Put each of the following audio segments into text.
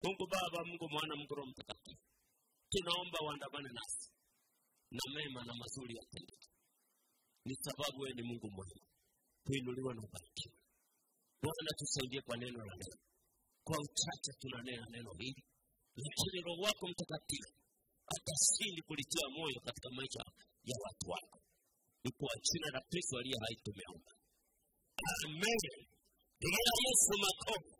mungu baba mungu mwana mungu roho mtakatifu tunaomba uandamane nasi na mema na mazuri yatendeke ni sababu wewe ni mungu mwema kuinuliwa na ubarikiwa bwana tusaidie kwa neno la leo kwa uchache tunanena neno hili lakini roho wako mtakatifu atasindi kulitia moyo katika maisha ya watu wako ni kwa jina la kristo aliye hai tumeomba amen pigia yesu makofi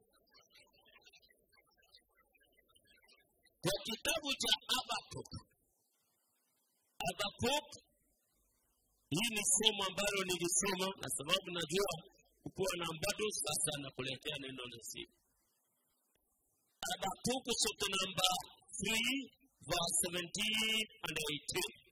kwa kitabu cha abakuk abakuk hii ni somo ambalo nilisoma na sababu najua kukuwa na bado sasa nakuletea neno la siku abakuk chapter number 3 verse 17 and 18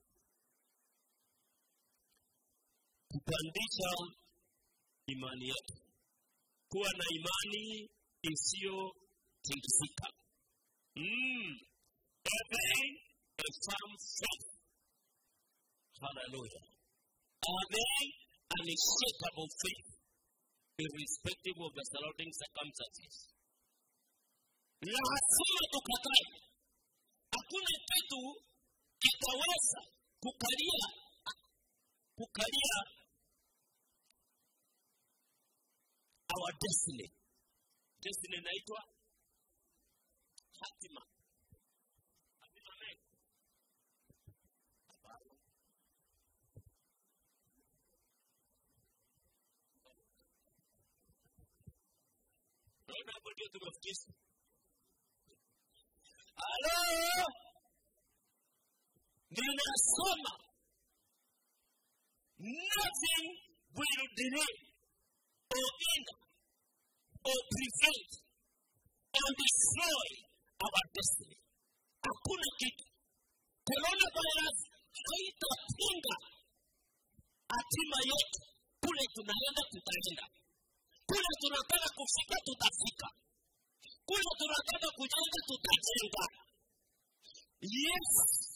kupandisha imani yetu kuwa na imani isiyotingizika mm. having a firm faith hallelujah having an unshakable faith irrespective of the surrounding circumstances lazima tukatae hakuna kitu kitaweza kukalia kukalia our destiny destiny inaitwa hatima Hatima amen. Hapana. naona hapo ndio tumefikisha halo ninasoma nothing will delay or hinder or prevent or destroy our destiny hakuna kitu coronavirus haitapinga hatima yetu kule tunaenda tutaenda kule tunataka kufika tutafika kule tunataka kujenga tutajenga yes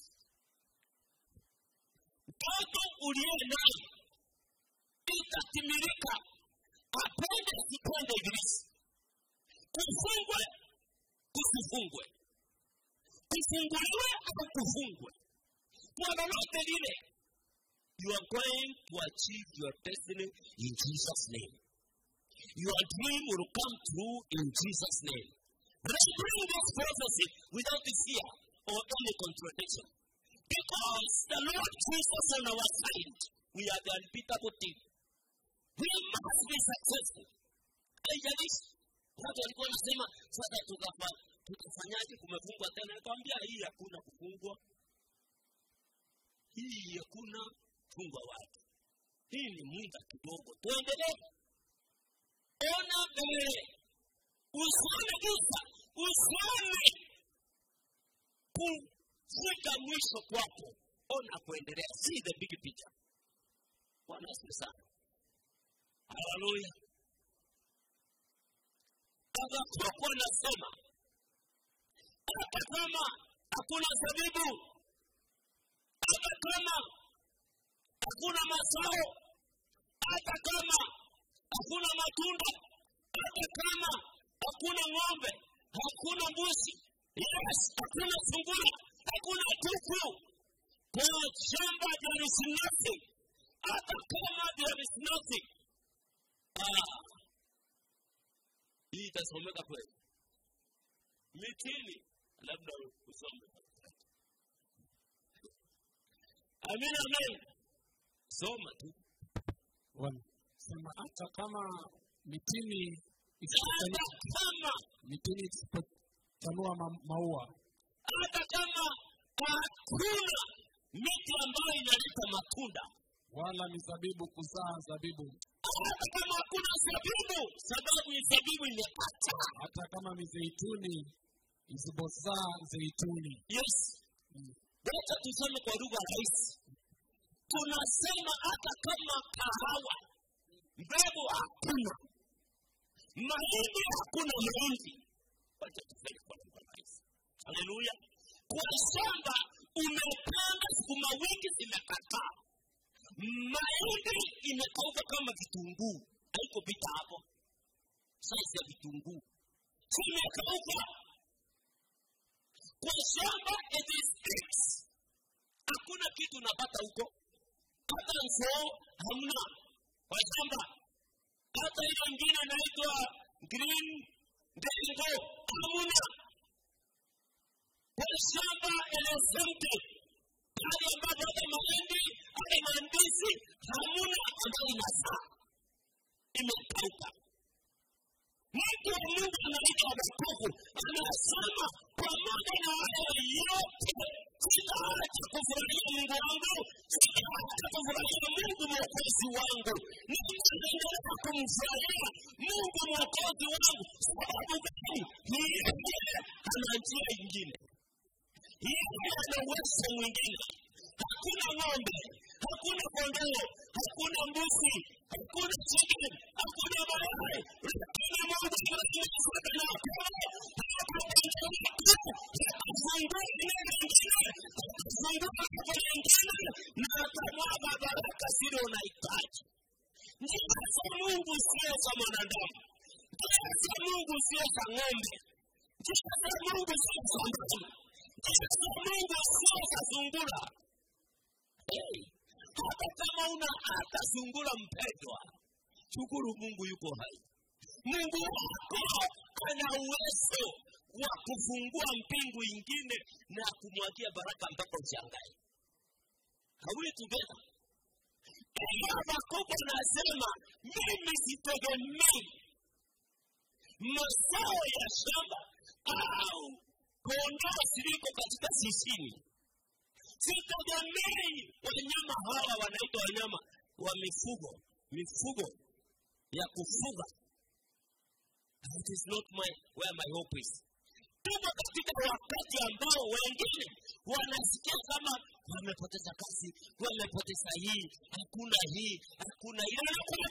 mtoto uliye naye itatimilika apende sipende ibilisi kufungwe kusifungwe kufunguliwe au kufungwe kwa lolote lile you are going to achieve your destiny in jesus name your dream will come true in jesus name let's bring this prophecy without fear or any contradiction because the lord jesus on our side we are the unbeatable team we must be successful haijalishi watu walikuwa wanasema sasa tutafa tutafanyaje kumefungwa tena nikwambia hii hakuna kufungwa hii hakuna fungwa watu hii ni muda kidogo tuendelee ona mbele usione giza usione kufika mwisho kwako ona kuendelea see the big picture bwana asifiwe sana haleluya akakuwa nasema hata kama hakuna zabibu hata kama hakuna mazao hata kama hakuna matunda hata kama hakuna ng'ombe hakuna mbuzi yes hakuna sungura hakuna kuku kwa shamba there is nothing hata kama there is nothing ah, hii itasomeka kweli mitini labda usome amin amin soma tu wanasema hata kama mitini hata isipochanua kama mitini isipochanua ma- maua hata kama hakuna miti ambayo inaleta matunda wala mizabibu kuzaa zabibu hata kama hakuna zabibu sababu zabibu imekataa hata kama mizeituni isipozaa zeituni yes wacha tuseme kwa lugha rahisi tunasema hata kama kahawa mbegu hakuna mahindi hakuna mahindi wacha tuseme kwa lugha rahisi haleluya kwa shamba umepanda sukuma wiki zimekataa mahindi imekauka kama vitunguu haiko pita hapo saizi ya vitunguu zimekauka kwa shamba it is fixed hakuna kitu unapata huko hata nsoo hamna kwa shamba hata ile ingine inaitwa green dengo hamuna kwa shamba elefante pale ambapo hata mahindi hata maandizi hamuna ambayo inazaa imekauka mtu wa mungu anaitwa habakuku anasema pamoja na hayo yote sitaacha kufurahia mungu wangu sitaacha kufurahia mungu mwokozi wangu nitaendelea kumfurahia mungu mwokozi wangu sababu gani yeye ana njia ingine yeye ana uwezo mwingine hakuna ng'ombe hakuna kondoo hakuna mbuzi hakuna chicken hakuna mayai lakini mungu anasema na atafungua neno lingine atafungua mambo lingine na atamwaga baraka zile unahitaji njia za mungu sio za mwanadamu njia za mungu sio za ng'ombe njia za mungu sio za mbuzi njia za mungu sio za sungura Hey, hata kama una hata sungura mpendwa shukuru mungu yuko hai mungu wako ana uwezo wa kufungua mbingu ingine na kumwagia baraka mpaka ushangae hawili together habakuku anasema mimi sitegemei mazao ya shamba au kondoo ziliko katika sisini sitegemei wanyama hawa wanaitwa wanyama wa mifugo mifugo ya kufuga it is not my where my hope is tuko katika wakati ambao wengine wanasikia kama wamepoteza kazi wamepoteza hii hakuna hii hakuna ile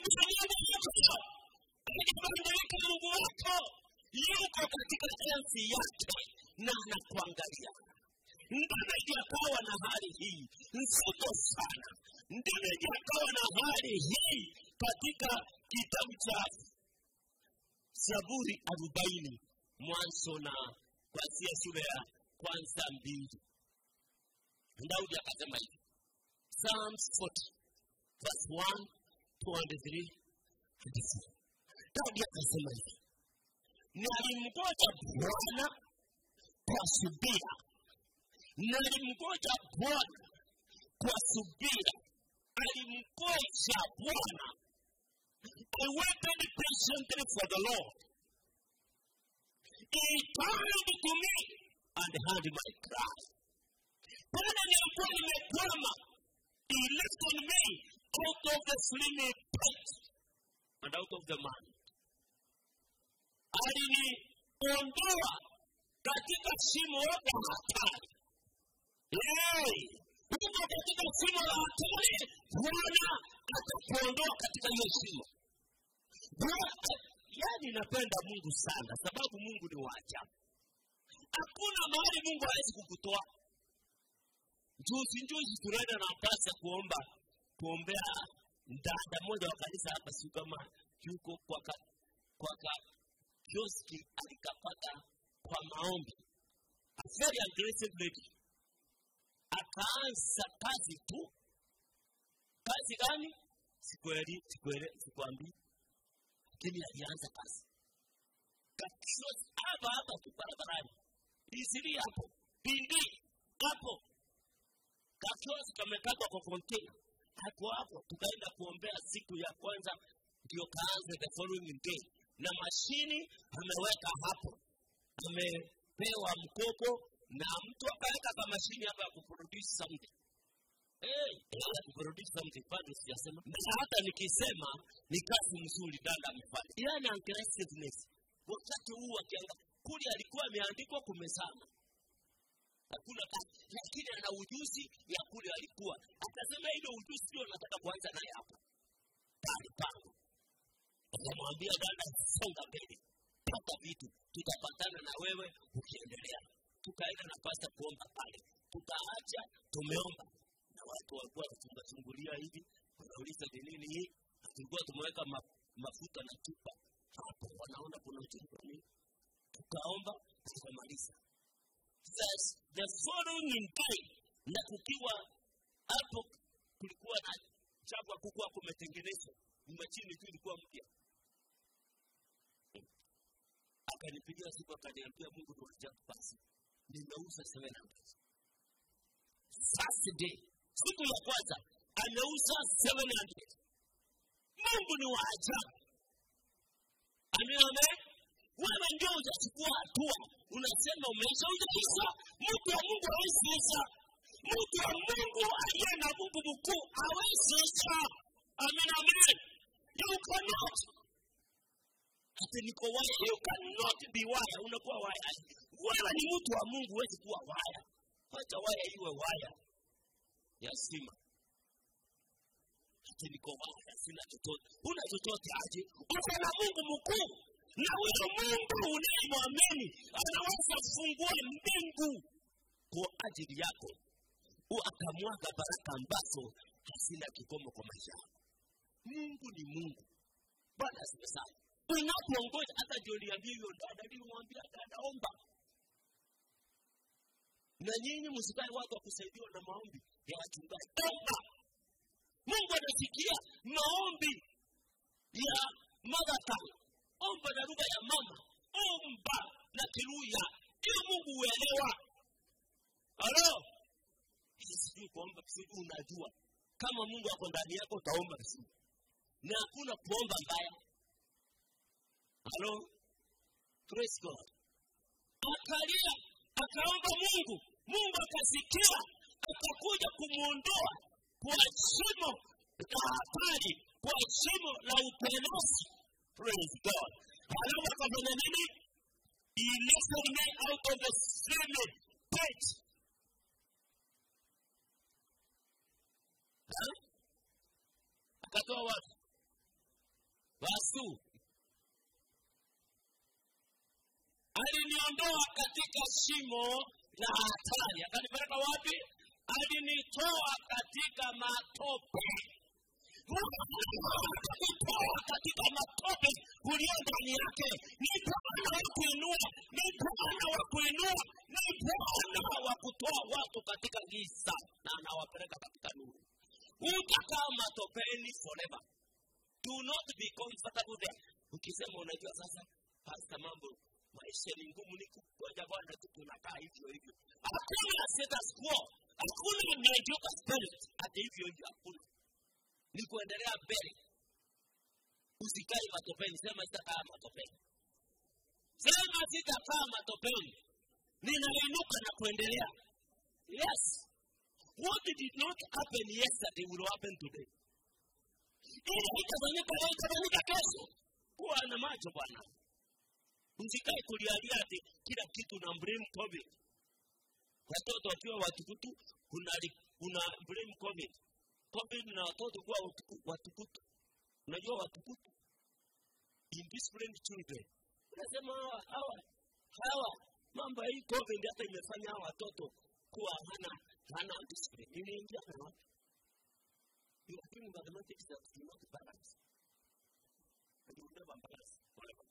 anakuambia mungu wako yuko katika enzi yake na anakuangalia ndege akawa na hali hii nzito sana ndege akawa na hali hii katika kitabu cha zaburi arobaini mwanzo na kwanzia sura ya kwanza mbili daudi akasema hivi psalms 40 verse 1 23 24 daudi akasema hivi nalimgoja bwana kwa subira nalimgoja bwana kwa subira alimgoja bwana I waited patiently for the Lord. He turned to me and heard my cry. Bwana nilikuwa nimekwama. He lifted me out of the slimy pit and out of the mud. Aliniondoa katika shimo la hatari. Hey! Huko katika shimo la hatari, Bwana atakuondoa katika hiyo shimo. yaani napenda mungu sana sababu mungu ni waajabu hakuna mahali mungu hawezi kukutoa juzi juzi tunaenda na pasa kuomba kuombea dada mmoja wa kanisa hapa siu kama yuko kwa ka, kwa ka kioski alikapata kwa maombi a very aggressive lady akaanza kazi tu kazi gani sikueli sikuele sikuambii lakini alianza kazi kakiosi hapa hapa tu barabarani isiri hapo pindi hapo kakiosi kamekatwa kwa kontena hapo hapo tukaenda kuombea siku ya kwanza ndio kaanze the following day na mashini ameweka hapo amepewa mkopo na mtu akaweka ka mashini hapa ya kuproduce something Hey, ya kuproduce something bado sijasema na hata nikisema ni kazi mzuri dada amefanya yani aggressiveness wakati huu akianga kule alikuwa ameandikwa kumesana hakuna kazi lakini ana ujuzi ya kule alikuwa akasema ile ujuzi ndio nataka kuanza naye hapa pale pangu akamwambia dada songa mbele pata vitu tutapatana na wewe ukiendelea tukaenda na pasta kuomba pale tukaacha tumeomba na watu walikuwa wanachungatungulia hivi wanauliza ni nini hii tulikuwa tumeweka ma, mafuta na chupa hapo wanaona kuna uchungu wa nini tukaomba tukamaliza the, the following day na kukiwa hapo kulikuwa na chapa kukuwa kumetengenezwa machini tu ilikuwa mpya akanipigia siku akaniambia mungu tulijakupasi nimeuza 700 first day siku ya kwanza ameuza 700 mungu ni wa ajabu amename wewe ndio ujachukua hatua unasema umeisha ujaisha mtu wa mungu awesiisha mtu wa mungu aliye na mungu mkuu awesiisha amen amen you cannot ati niko waya you cannot be waya unakuwa waya wewe ni mtu wa mungu huwezi kuwa waya wacha waya iwe waya ya stima ati niko waya sina chochote huna chochote aje uko na mungu mkuu na huyo mungu unayemwamini anaweza kufungua mbingu kwa ajili yako akamwaga baraka ambazo hazina kikomo kwa maisha yako mungu ni mungu bwana asiwe sana unapoongoza hata ndio niambia hiyo dada nilimwambia dada omba na nyinyi msikae watu wa kusaidiwa na maombi ya wachungaji omba mungu anasikia maombi ya madhaka omba na lugha ya mama omba na kiruya ili mungu uelewa halo sijui kuomba sijui unajua kama mungu ako ndani yako utaomba vizuri na hakuna kuomba mbaya halo praise god akalia akaomba mungu mungu akasikia akakuja kumwondoa kwa shimo la hatari kwa shimo la upelezi praise god halafu akafanya nini he lifted me out of the streaming pit akatoa wapi wasu aliniondoa katika shimo la hatari akanipeleka wapi alinitoa katika matope kutoa katika matope ulio ndani yake ni bwana wa kuinua ni bwana wa kuinua ni bwana wa kutoa watu katika giza na anawapeleka katika nuru utakaa matopeni forever do not be comfortable there ukisema unajua sasa pasta mambo maisha ni ngumu ni kugoja bwana tu tunakaa hivyo hivyo hakuna status quo hakuna mediocre spirit hata hivyo hivyo hakuna ni kuendelea mbele usikae matopeni sema sitakaa matopeni sema sitakaa matopeni ninainuka na kuendelea yes what did not happen yesterday will happen today ili itafanyika leo itafanyika kesho kuwa na macho bwana msikae kulialia ati kila kitu na blame covid watoto wakiwa watukutu una blame covid covid na watoto kuwa watukutu unajua watukutu indisciplined children unasema hawa hawa hawa mambo ya hii covid hata imefanya hawa watoto kuwa hana hana discipline iliingia na wapi you are doing mathematics that do not balance and you will never balance forever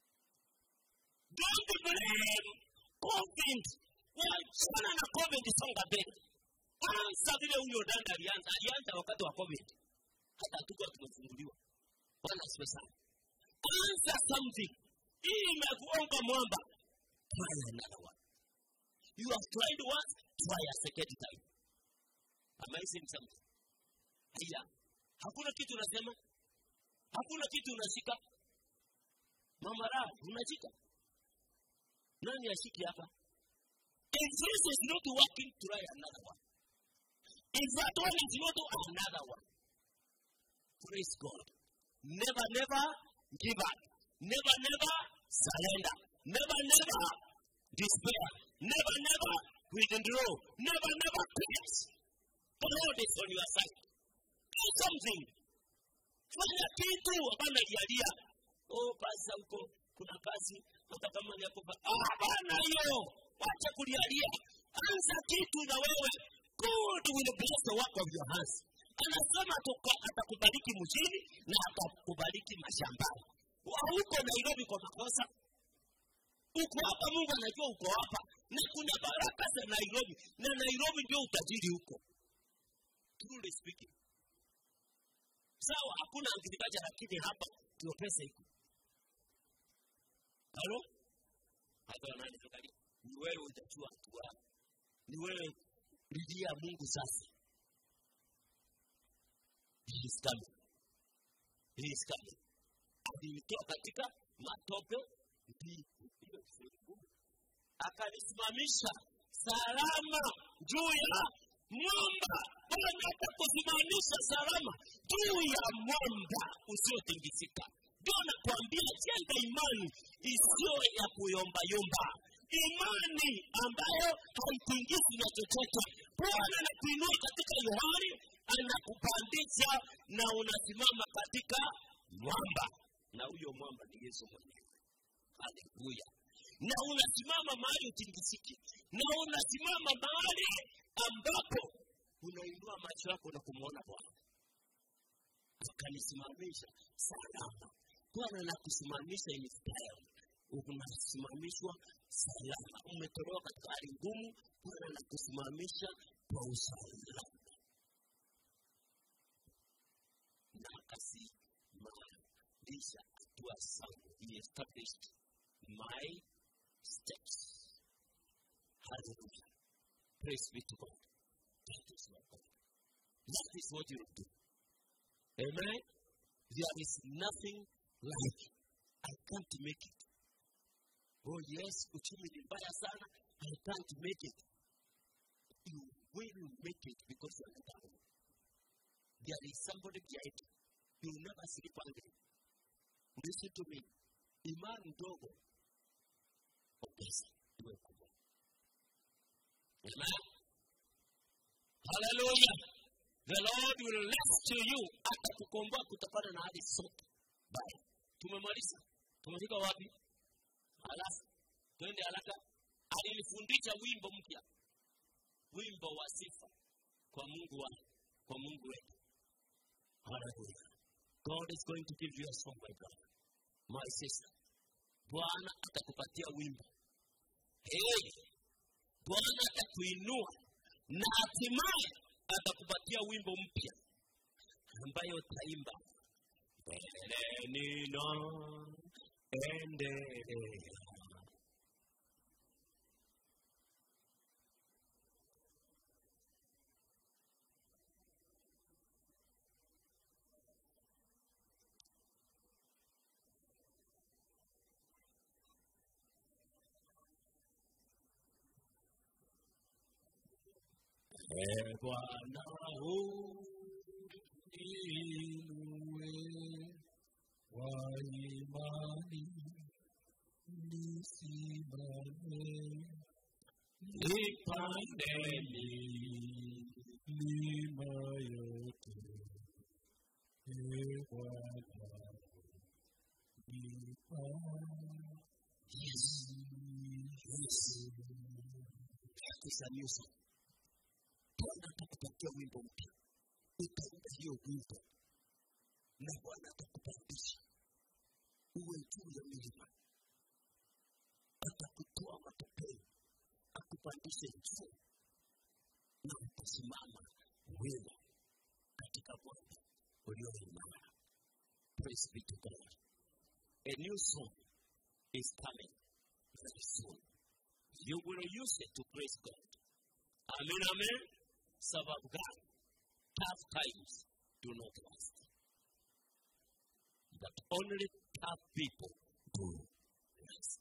don't blame covid wachana na covid songa mbele anza vile huyo dada alianza alianza wakati wa covid hata hatukuwa tumefunguliwa bwana asiwe sana anza something hii imekuonga mwamba try another one you have tried once try a second time am I saying something haya hakuna kitu unasema hakuna kitu unashika mama raha unashika nani ashiki hapa if this is not working try another one if that one is not another one praise god never never give up never never surrender never never despair never never withdraw never never quit the lord is on your side do something fanya kitu hapana jalia oh basi huko kuna kazi hata kama ni hapo ah bana hiyo wacha kulialia anza kitu na wewe god will bless the work of your hands anasema atakubariki mjini na atakubariki mashambani hauko nairobi kwa makosa uko hapa mungu anajua uko hapa na kuna baraka nairobi na nairobi ndio utajiri huko truly speaking sawa hakuna agriculture lakini hapa ndio pesa iko halo hata wanani angalia ni wewe utajua hatua yako ni wewe lilia mungu sasa he is coming he is coming alinitoa katika matope ndiyo akanisimamisha salama juu ya mwamba bwana atakusimamisha salama juu ya mwamba usiotingisika ndio nakwambia jenga imani isiyo ya kuyombayomba imani ambayo haitingisi na chochote bwana anakuinua katika yohani anakupandisha na unasimama katika mwamba na huyo mwamba ni yesu mwenyewe haleluya na unasimama mahali utingisiki na unasimama mahali ambapo unainua macho yako na kumwona bwana akanisimamisha salama bwana nakusimamisha in style unasimamishwa salama umetolewa katika hali ngumu bwana nakusimamisha kwa usalama na akasimamisha hatua zangu he established my steps hallelujah praise be to god that is what god that is what you do amen there is nothing like i can't make it oh yes uchumi ni mbaya sana i can't make it you will make it because you are down there is somebody behind you you will never sleep hungry listen to me imani ndogo ongeza iwe kubwa amen haleluya the lord will rescue you atakukomboa kutokana na hali zote baya tumemaliza tumefika wapi halafu twende haraka alinifundisha wimbo mpya wimbo wa sifa kwa mungu wa kwa mungu wetu haleluya god is going to give you a song my brother my sister bwana atakupatia wimbo hey, bwana atakuinua na hatimaye atakupatia wimbo mpya ambayo utaimba mbeleni na endelea Ee Bwana Inue kwa imani nisimame nipandeni milima yote. Ee Bwana nipandishe. Yes. Yes. Kusanyusa. Bwana atakupatia wimbo mpya. Utaimba hiyo wimbo na Bwana atakupandisha uwe juu ya milima, atakutoa matopeni, akupandishe juu na utasimama wima katika Bwana ulio imara. Praise be to God. A new song is coming very soon. You will use it to praise God. Amen, amen. Sababu gani? Tough times do not last. But only tough people do last.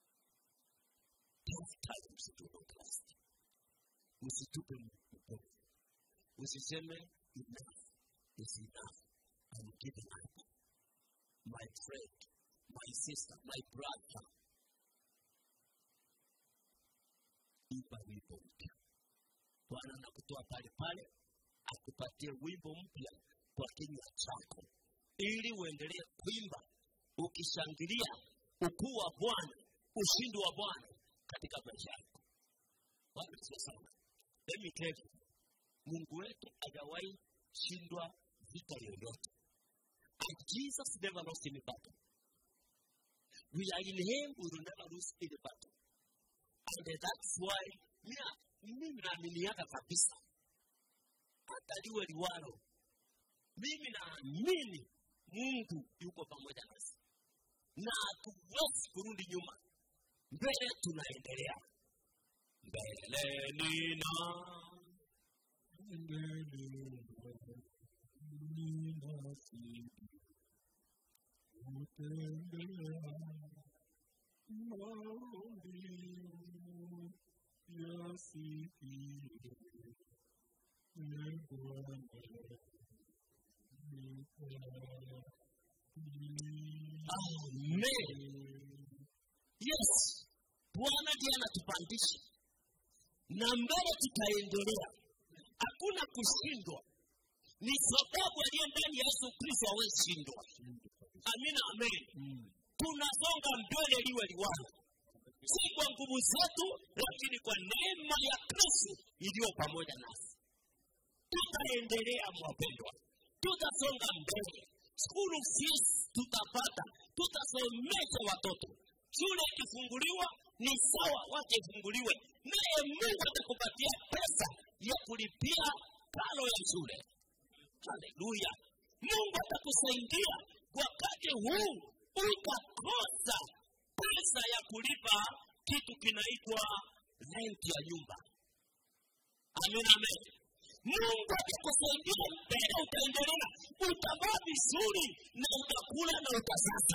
Tough times do not last. Usitupe mkono. Usiseme enough is enough. I'm giving up. My friend, my sister, my brother, imba wimbo mpya. Bwana anakutoa pale pale, akupatie wimbo mpya kwa kinywa chako, ili uendelee kuimba ukishangilia ukuu wa Bwana, ushindi wa Bwana katika maisha yako. Bwana sio sana. Let me tell you, Mungu wetu hajawahi shindwa vita yoyote. And Jesus never lost any battle. We are in Him, we will never lose any battle. And that's why, yeah, mimi naaminiaka kabisa hata liwe liwalo mimi naamini mungu yuko pamoja nasi na hatuwezi kurudi nyuma mbele tunaendelea mbeleni na amen yes bwana ndiye anatupandisha na mbele tutaendelea hakuna kushindwa ni sababu aliye ndani ya yesu kristo awezishindwa amina amen tunasonga mbele liwe liwalo si kwa nguvu zetu lakini kwa neema ya kristo iliyo pamoja nasi tutaendelea mwapendwa tutasonga mbele skulu fees tutapata tutasomesha watoto shule ikifunguliwa ni sawa wache ifunguliwe naye mungu atakupatia pesa ya kulipia karo ya shule haleluya mungu atakusaidia wakati huu ukakosa pesa ya kulipa kitu kinaitwa renti ya nyumba amen amen mungu atakusaidia mbele utaendelea utavaa vizuri na utakula na utasasa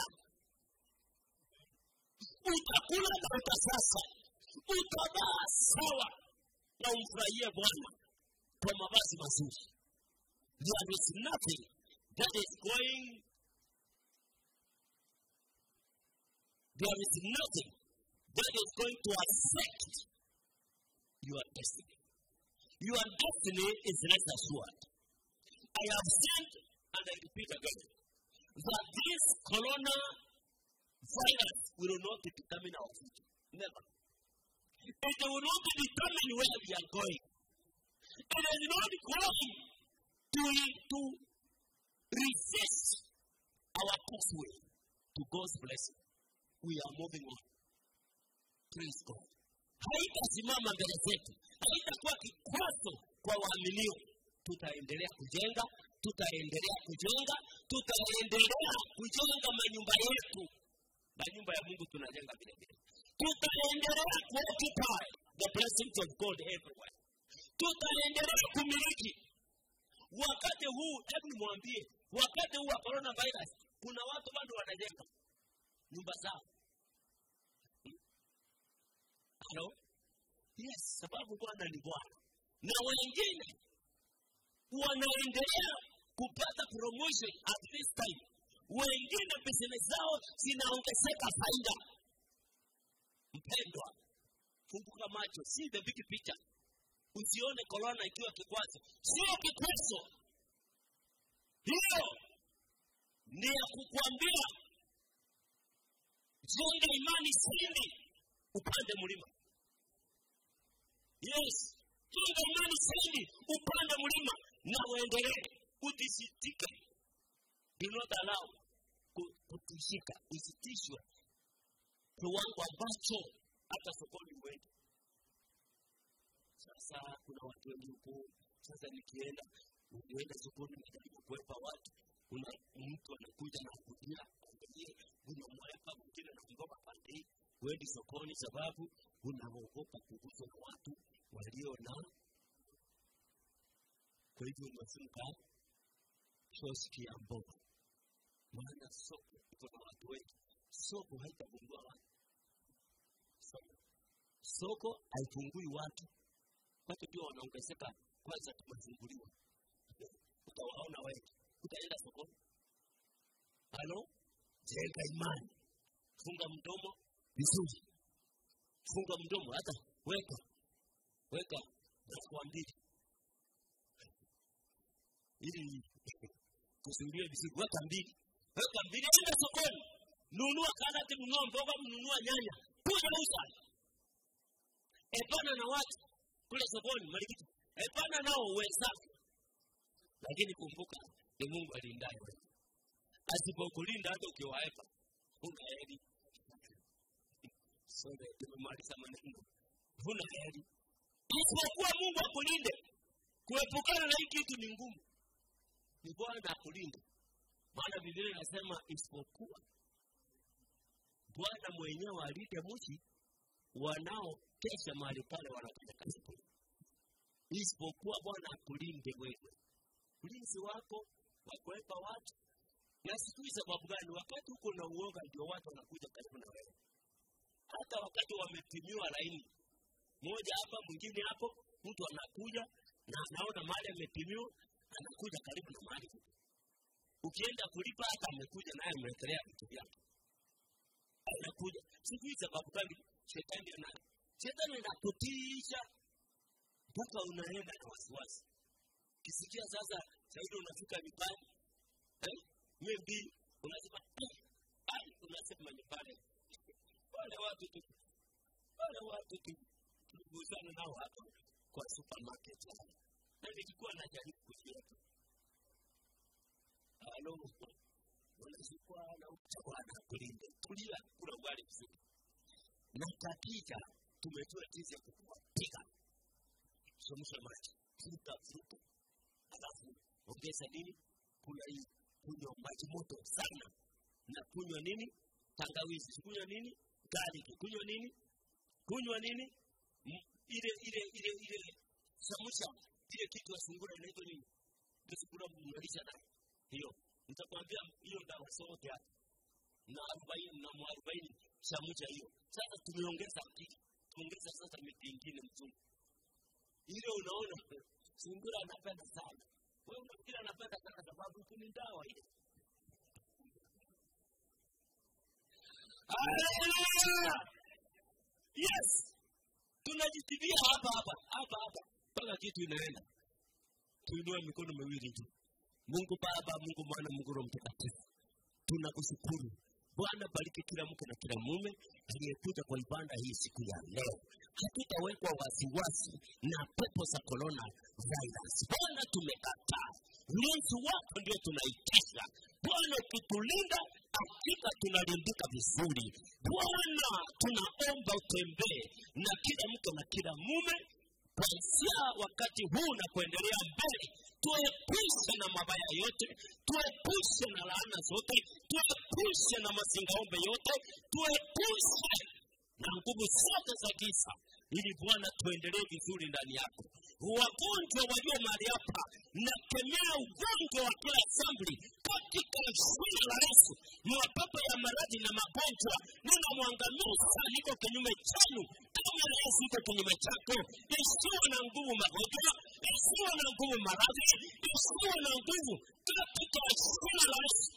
utakula na utasasa utavaa sawa na umfurahie bwana kwa mavazi mazuri there is nothing that is going there is nothing that is going to affect your destiny your destiny is rest assured i have said and i repeat again that this corona virus will not determine our future never it will not determine where we are going it is not going to, to resist our pathway to God's blessing. We are moving on. Praise God. haitasimama mbele zetu haitakuwa kikwazo kwa waaminio tutaendelea kujenga tutaendelea kujenga tutaendelea kujenga manyumba yetu manyumba ya mungu tunajenga vile vile tutaendelea kuoccupy the blessings of god everywhere tutaendelea kumiliki wakati huu hebu nimwambie wakati huu wa coronavirus kuna watu bado wanajenga nyumba zao halo yes sababu bwana ni bwana na wengine wanaendelea kupata promotion at this time wengine business zao zinaongezeka faida mpendwa funguka macho si the big picture usione korona ikiwa kikwazo sio kikwazo hiyo ni ya kukwambia jenga imani siri upande mlima yes jenga imani siri upande mlima na uendelee udisitike do not allow ku- kutishika usitishwe kiwango ambacho hata sokoni uende sasa kuna watu wengi huko sasa nikienda ukienda sokoni najaribu kuwepa watu kuna mtu anakuja na kudia angalie unamwepa mwingine nakugopa pande hii huendi sokoni sababu unaogopa kuguswa na watu walio na kwa hivyo umefunga kioski ya mboga maana soko iko na watu wengi soko haitagundua watu soko soko haipungui watu watu ndio wanaongezeka kwanza tumefunguliwa utawaona wengi utaenda sokoni halo jenga imani funga mdomo vizuri funga mdomo hata weka weka dakika mbili ili kuzuilia vizuri weka mbili weka mbili enda sokoni nunua karati nunua mboga nunua nyanya kuja uza epana na watu kule sokoni malikiti epana nao wenzako lakini kumbuka ni mungu alindaye wewe asipokulinda hata ukiwaepa huna heri sore tumemaliza maneno huna heri isipokuwa mungu akulinde kuepukana na hii kitu ni ngumu ni bwana akulinde maana biblia inasema isipokuwa bwana mwenyewe alinde mji wanaokesha mahali pale wanafanya kazi kule isipokuwa bwana akulinde wewe ulinzi wako wa kuwepa watu na sijui sababu gani wakati huko na uoga ndio watu wanakuja karibu na wewe hata wakati wamepimiwa laini moja hapa mwingine hapo mtu anakuja na anaona mahali amepimiwa anakuja karibu na mahali ukienda kulipa hata amekuja naye amewekelea vitu vyake anakuja sijui sababu gani shetani ana shetani anakutisha mpaka unaenda na wasiwasi kisikia sasa saidi unafika nyumbani eh? maybe unasema ai unasema ni pale wale watu tu wale watu tu tuliguzana nao hapa kwa supermarket hapa na nilikuwa najaribu kujua tu halo unazikwa na bwana kulinde tulia kula ugali vizuri na katika tumetoa jinsi ya kupiga chemsha maji vuta vuta alafu ongeza nini kuna hii kunywa maji moto sana na kunywa nini tangawizi kunywa nini garlic kunywa nini kunywa nini M- ile ile ile ile samusha ile kitu ya sungura inaitwa nini ile sungura mnalisha nayo hiyo nitakwambia hiyo dawa zote hapa na arobaini na mwarobaini samusha hiyo sasa tumeongeza akili tuongeza sasa miti ingine mzungu ile unaona sungura anapenda sana wewe unafikiri anapenda sana sababu tu ni dawa ile Hallelujah! yes tunajitibia hapa hapa hapa hapa mpaka kitu inaenda tuinue mikono miwili juu mungu baba mungu mwana mungu roho mtakatifu tunakushukuru bwana bariki kila mke na kila mume aliyekuja kwa ibada hii siku ya leo hatutawekwa wasiwasi na pepo za corona virus bwana tumekataa ulinzi wako ndio tunaitisha bwana ukitulinda hakika tunalindika vizuri bwana tunaomba utembee na kila mke na kila mume kuanzia wakati huu na kuendelea mbele tuepushe na mabaya yote tuepushe na laana zote tuepushe na mazingaombe yote tuepushe na nguvu zote za giza ili bwana tuendelee vizuri ndani yako wagonjwa walio mahali hapa nakemea ugonjwa wa kila sambli katika jina la yesu mapepo ya maradhi na magonjwa ninamwangamiza liko kinyume chenu kama yesu iko kinyume chako isiwe na nguvu magonjwa isiwe na nguvu maradhi isiwe na nguvu katika jina la yesu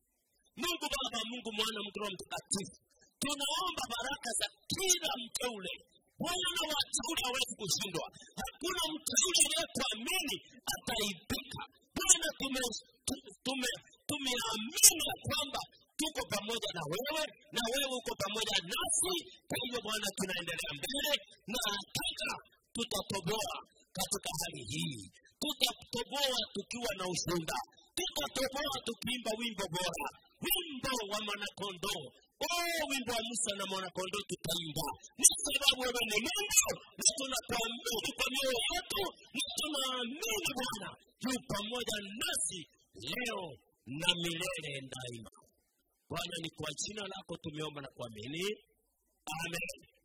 mungu baba mungu mwana mungu roho mtakatifu tunaomba baraka za kila mteule bwana wateule hawezi kushindwa hakuna mteule anayetuamini ataibika bwana tume- tu- tume- tumeamini ya kwamba tuko pamoja na wewe na wewe uko pamoja nasi kwa hivyo bwana tunaendelea mbele na hakika tutatoboa katika hali hii tutatoboa tukiwa na ushuhuda tutatoboa tukiimba wimbo bora wimbo wa mwanakondoo oh wimbo wa musa na mwanakondoo tutaimba ni sababu wewe ni mungu na tunakuamini kwa mioyo yetu na tunaamini bwana yu pamoja nasi leo na milele daima bwana ni kwa jina lako tumeomba na kuamini amen